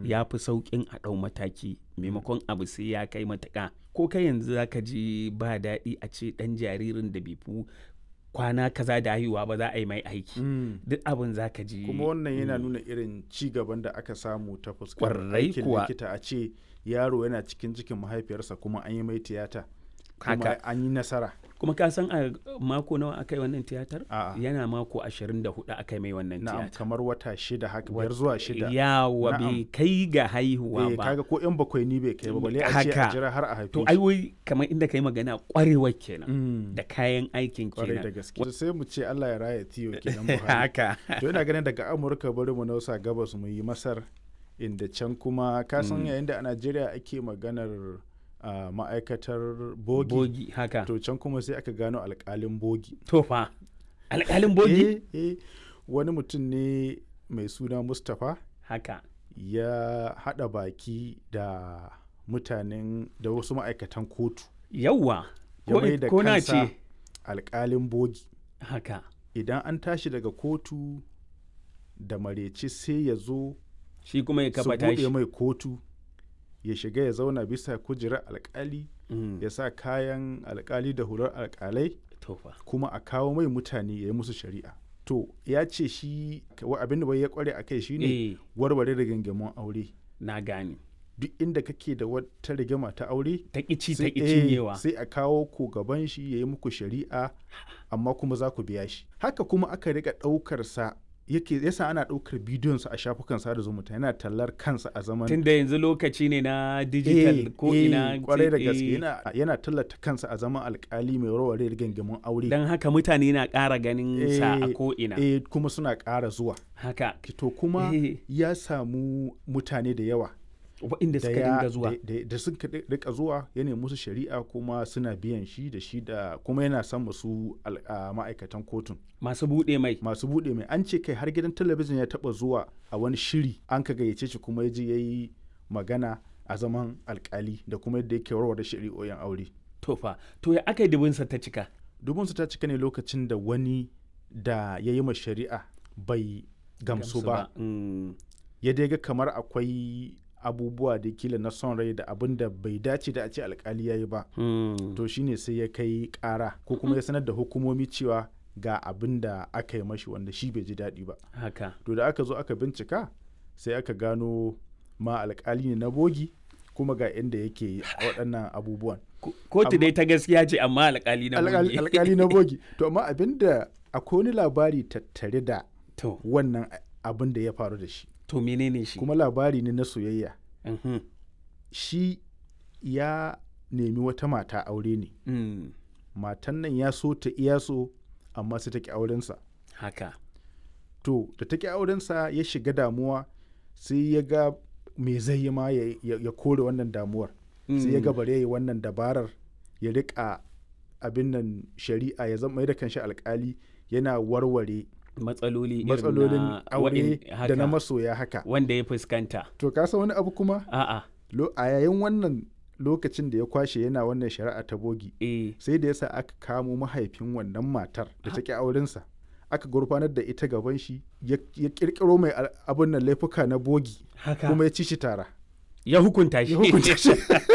ya fi sauƙin a ɗau mataki maimakon abu sai ya kai matuƙa ko kai yanzu za ka ji ba daɗi a ce ɗan jaririn da bai fi kwana kaza da haihuwa ba za a yi mai aiki Mm. duk abin za ka ji kuma wannan yana nuna irin ci gaban da aka samu ta fuskar Ƙwarai aikin kuwa. likita a ce yaro yana cikin cikin mahaifiyarsa kuma an yi mai tiyata kuma Haka. an yi nasara kuma ka san a mako nawa aka yi wannan tiyatar A'a. yana mako 24 aka yi mai wannan na'am tiyatar kamar wata shida haka biyar zuwa shida yawa Na'am. bai kai ga haihuwa eh, ba kaga ko yan bakwai ni bai kai ba balle a ce a Haka. jira har a haife to shi. ai wai kamar inda kai magana kwarewar kenan Mm. da kayan aikin kwarai da kenan gaske sai mu ce Allah ya raya tiyo kenan Buhari haka to ina ganin daga Amurka bari mu nausa gabas mu yi Masar inda can kuma ka san yayin da a Najeriya ake maganar ah, ma'aikatar bogi, bogi haka to, to can kuma sai aka gano alkalin bogi fa alƙalin bogi eh, eh, wani mutum ne mai suna Mustapha haka ya hada baki da mutanen da wasu ma'aikatan kotu yawwa ya ko, mai da ko na kansa ce alkalin bogi haka idan an tashi daga kotu da mareci sai ya zo shi kuma ya su kafa buɗe tashi mai kotu ya shiga ya zauna bisa kujerar alkali Mm, ya sa kayan alkali da hular alkalai to fa kuma a kawo mai mutane ya yi musu shari'a to ya ce shi wa- abin da bai ya kware a kai shine eh warware rigingimun aure na gane duk inda kake da wata rigima ta aure ta ƙici ta sai- ƙi eh, cinyewa sai a kawo ku gaban shi ya yi muku shari'a amma kuma za ku biya shi haka kuma aka rika ɗaukar sa yake yasa ana ɗaukar bidiyonsa a shafukan sada zumunta yana tallar kansa a zaman tunda yanzu lokaci ne na digital ko ina kwarai da eh, gaske yana, yana tallata kansa a zaman alkali mai warware rigingimun aure don haka mutane na ƙara ganin sa a Eh, ko ina eh, kuma suna ƙara zuwa haka to kuma Eh. ya samu mutane da yawa waɗanda da suka ya- dinga zuwa da- da- da suka ri- rika zuwa ya nemi musu shari'a kuma suna biyan shi da shi da kuma yana son masu al- a ma'aikatan kotun masu buɗe mai masu buɗe mai an ce kai har gidan talabijin ya taɓa zuwa a wani shiri an ka gayyace shi kuma ya je ya yi magana a zaman alkali da kuma yadda yake warware shari'o'in aure to fa to ya aka yi dubinsa ta cika dubinsu ta cika ne lokacin da wani da ya yi ma shari'a bai gamsu ba Mm, ya dai ga kamar akwai abubuwa da kila na son rai da abin da bai dace da a ce alkali ya yi ba mm. to shine sai ya kai kara ko kuma ya sanar da hukumomi cewa ga abin da aka yi mashi wanda shi bai ji daɗi ba haka to da aka zo aka bincika sai aka gano ma alkali ne na bogi kuma ga inda yake waɗannan abubuwan Ko- kotu dai ta gaskiya ce amma alƙali na Alkali- bogi. alkali na bogi to amma abin da akwai wani labari tattare da to wannan abin da ya faru da shi to menene shi kuma labari ne na soyayya Mhm. shi ya nemi wata mata aure ne Mm, matan nan ya so ta iya so amma sai ta ki aurensa haka to da ta ki aurensa ya shiga damuwa sai ya ga me zai yi ma ya, ya- ya kore wannan damuwar sai ya ga bare ya yi wannan dabarar ya rika abin nan shari'a ya zama da kanshi alkali yana warware matsaloli irin matsalolin na aure waɗin- da haka, na masoya haka wanda ya fuskanta to ka san wani abu kuma a'a Lo- a yayin wannan lokacin da ya kwashe yana wannan shari'a ta bogi eh sai da yasa aka kamo mahaifin wannan matar da ta ki aurensa aka gurfanar da ita gaban shi ya ya kirkiro mai al- abin nan laifuka na bogi haka kuma ya ci shi tara ya hukunta shi ya hukunta shi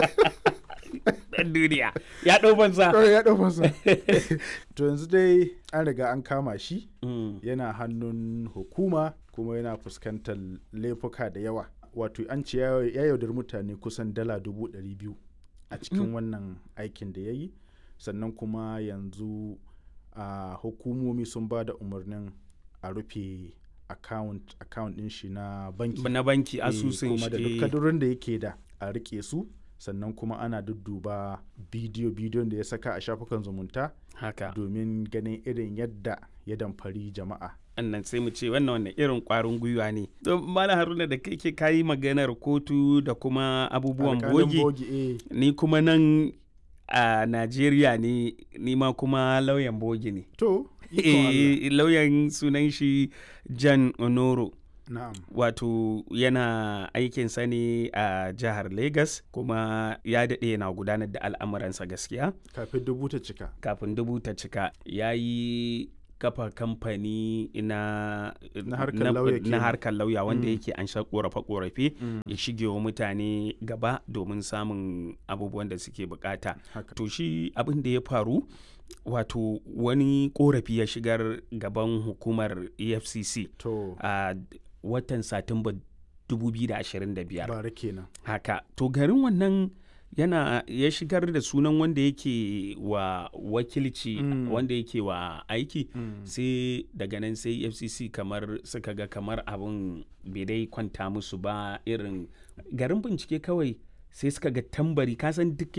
dan duniya ya ɗau banza Kawai ya ɗau fansa. to yanzu dai an riga an kama shi Mm, yana hannun hukuma kuma yana fuskantar laifuka da yawa wato an ce ya ya yaudar mutane kusan dala dubu ɗari biyu a cikin wannan aikin da ya yi sannan kuma yanzu a hukumomi sun ba da umarnin a rufe account account ɗin shi na banki na banki Eh, asusun kuma da duk shi kadurin da yake da a rike su sannan kuma ana dudduba bidiyo bidiyon da ya saka a shafukan zumunta haka domin ganin irin yadda ya damfari jama'a annan sai mu ce wannan wannan irin kwarin gwiwa ne don mala haruna da kai ke kayi maganar kotu da kuma abubuwan Alƙalin bogi eh. ni kuma nan a najeriya ne ni ma kuma lauyan bogi ne to ikon Allah. Eh, lauyan sunan shi jan onoro na'am wato yana aikinsa ne a jihar Legas kuma ya daɗe yana gudanar da al'amuransa gaskiya kafin dubu ta cika kafin dubu ta cika ya yi kafa kamfani na Na harkar lauya na kenan. harkar lauya wanda Mm. yake an sha korafe-korafe Mm. ya shige wa mutane gaba domin samun abubuwan da suke bukata haka to shi abin da ya faru wato wani korafi ya shigar gaban hukumar efcc to a watan satumba 2025 bara kenan haka to garin wannan yana ya shigar da sunan wanda yake wa wakilci Mm. wanda yake wa aiki Mm. sai daga nan sai fcc kamar suka ga kamar abin bai dai kwanta musu ba irin garin bincike kawai sai suka ga tambari kasan duk